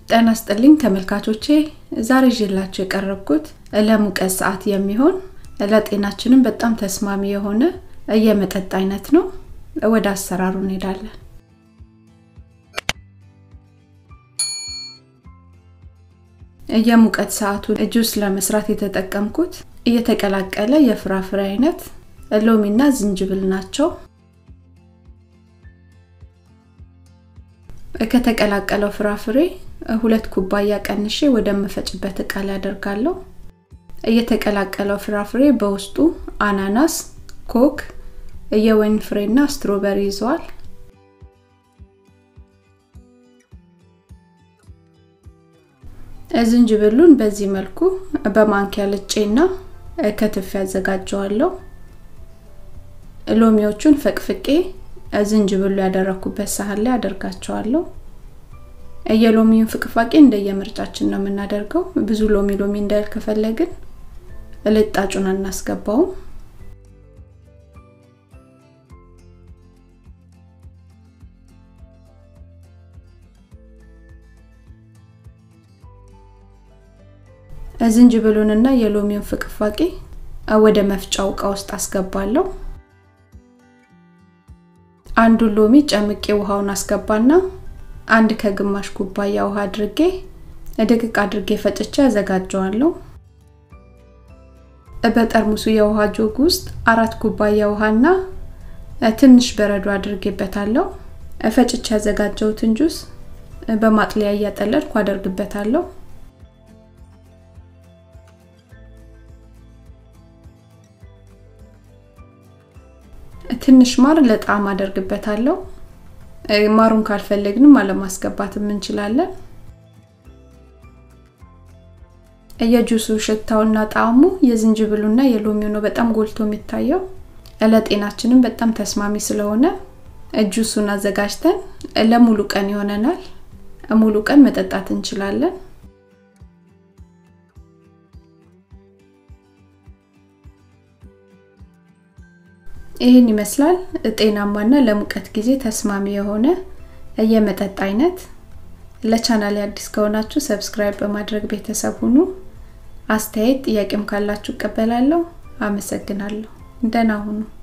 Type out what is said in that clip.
ጤና ይስጥልኝ ተመልካቾቼ፣ ዛሬ ይዤላችሁ የቀረብኩት ለሙቀት ሰዓት የሚሆን ለጤናችንም በጣም ተስማሚ የሆነ የመጠጥ አይነት ነው። ወደ አሰራሩ እንሄዳለን። የሙቀት ሰዓቱን ጁስ ለመስራት የተጠቀምኩት እየተቀላቀለ የፍራፍሬ አይነት ሎሚና ዝንጅብል ናቸው። ከተቀላቀለው ፍራፍሬ ሁለት ኩባያ ቀንሼ ወደምፈጭበት እቃ ላይ አደርጋለሁ። እየተቀላቀለው ፍራፍሬ በውስጡ አናናስ፣ ኮክ፣ የወይን ፍሬና ስትሮበሪ ይዘዋል። ዝንጅብሉን በዚህ መልኩ በማንኪያ ልጬና ከትፍ ያዘጋጀዋለሁ። ሎሚዎቹን ፈቅፍቄ ዝንጅብሉ ያደረኩበት ሳህን ላይ አደርጋቸዋለሁ። የሎሚውን ፍቅፋቄ እንደየምርጫችን ነው የምናደርገው። ብዙ ሎሚ ሎሚ እንዳይል ከፈለግን ልጣጩን አናስገባውም። ዝንጅብሉንና የሎሚውን ፍቅፋቄ ወደ መፍጫው እቃ ውስጥ አስገባለሁ። አንዱን ሎሚ ጨምቄ ውሃውን አስገባና አንድ ከግማሽ ኩባያ ውሃ አድርጌ ድቅቅ አድርጌ ፈጭቼ አዘጋጀዋለሁ። በጠርሙሱ የውሃ ጆግ ውስጥ አራት ኩባያ ውሃና ትንሽ በረዶ አድርጌበታለሁ። ፈጭቼ ያዘጋጀሁትን ጁስ በማጥለያ እያጠለልኩ አደርግበታለሁ። ትንሽ ማር ለጣዕም አደርግበታለሁ። ማሩን ካልፈለግንም አለማስገባትም እንችላለን። የጁሱ ሽታውና ጣዕሙ የዝንጅብሉና የሎሚው ነው በጣም ጎልቶ የሚታየው። ለጤናችንም በጣም ተስማሚ ስለሆነ ጁሱን አዘጋጅተን ለሙሉ ቀን ይሆነናል። ሙሉ ቀን መጠጣት እንችላለን። ይህን ይመስላል ጤናማና ለሙቀት ጊዜ ተስማሚ የሆነ የመጠጥ አይነት። ለቻናል አዲስ ከሆናችሁ ሰብስክራይብ በማድረግ ቤተሰብ ሁኑ። አስተያየት ጥያቄም ካላችሁ እቀበላለሁ። አመሰግናለሁ። ደህና ሁኑ።